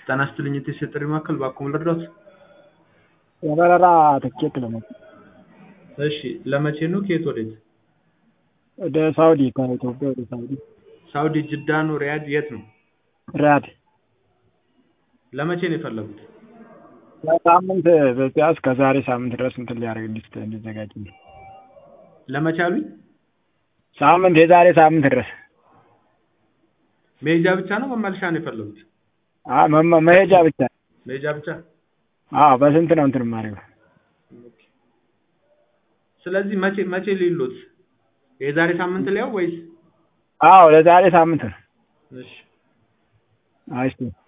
ጤና ይስጥልኝ የቴስት ጥሪ ማዕከል እባክዎ ምን ልርዳዎት? የበረራ ትኬት ለመቁረጥ እሺ ለመቼ ነው ከየት ወዴት? ወደ ሳውዲ ከኢትዮጵያ ወደ ሳውዲ ሳውዲ ጅዳ ነው ሪያድ የት ነው? ሪያድ ለመቼ ነው የፈለጉት? ለሳምንት ቢያንስ ከዛሬ ሳምንት ድረስ እንትን ሊያደርግልኝ እንዲዘጋጅልኝ ለመቼ አሉኝ? ሳምንት የዛሬ ሳምንት ድረስ መሄጃ ብቻ ነው መመለሻ ነው የፈለጉት? አዎ መመ- መሄጃ ብቻ መሄጃ ብቻ አዎ በስንት ነው እንትን የማደርገው? ስለዚህ መቼ መቼ ልሂድልዎት? የዛሬ ሳምንት ልየው ወይስ? አዎ ለዛሬ ሳምንት ነው እሺ አይ እሺ